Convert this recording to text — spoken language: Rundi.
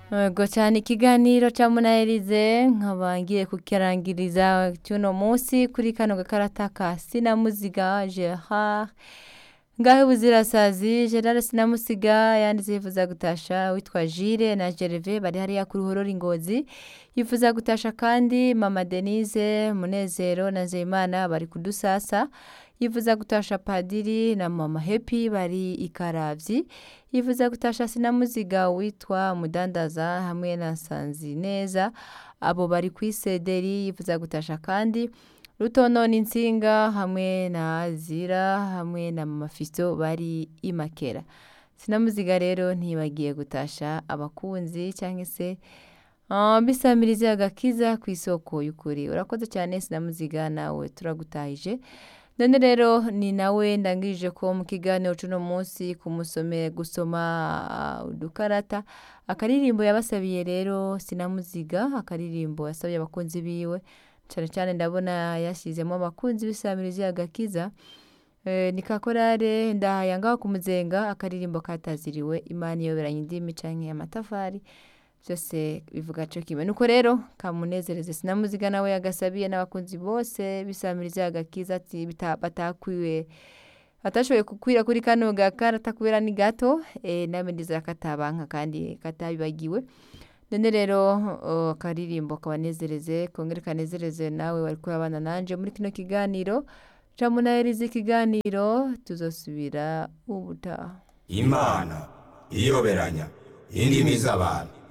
Yego cyane ikiganiro ca munaherize nkaba ngiye kukirangiriza cy'uno munsi kuri kano gakarata ka sinamuziga gerard ngaho buzirasazi gerard sinamusiga yanditse yifuza gutasha witwa jire na gerve bari hariya ku ruhororo ingozi yifuza gutasha kandi mama denise munezero na nzeyimana bari kudusasa yifuza gutasha padiri na mama hepi bari ikaravyi yifuza gutasha sinamuziga witwa mudandaza hamwe na sanzi neza abo bari kwisederi yifuza gutasha kandi rutonona insinga hamwe na azira hamwe na mama fisto bari imakera sinamuziga rero ntibagiye gutasha abakunzi cyangwa se uh, bisamirize agakiza ku isoko y'ukuri urakoze cyane sinamuziga nawe turagutahije none rero ni nawe ndangije ko mu kiganiro cy'uno munsi kumusome gusoma uh, udukarata akaririmbo yabasabiye rero sinamuziga akaririmbo yasabye abakunzi biwe cyane cyane ndabona yashyizemo abakunzi b'isamirizi agakiza e, ni kakorare ndahaya ngaho kumuzenga akaririmbo kataziriwe imana iyoberanye indimi canke amatafari byose bivuga cyo kimwe nuko rero kamunezereze sinamuziga nawe yagasabiye n'abakunzi bose bisamiriza agakiza ati bita- batakwiwe batashoboye kukwira kuri kano gakarata kubera ni gato e, namwe ndizera katabanka kandi katabibagiwe none rero uh, akaririmbo kabanezereze kongere kanezereze nawe wari kurabana nanje muri kino kiganiro camunaheriza ikiganiro tuzosubira ubutaha imana iyoberanya indimi z'abantu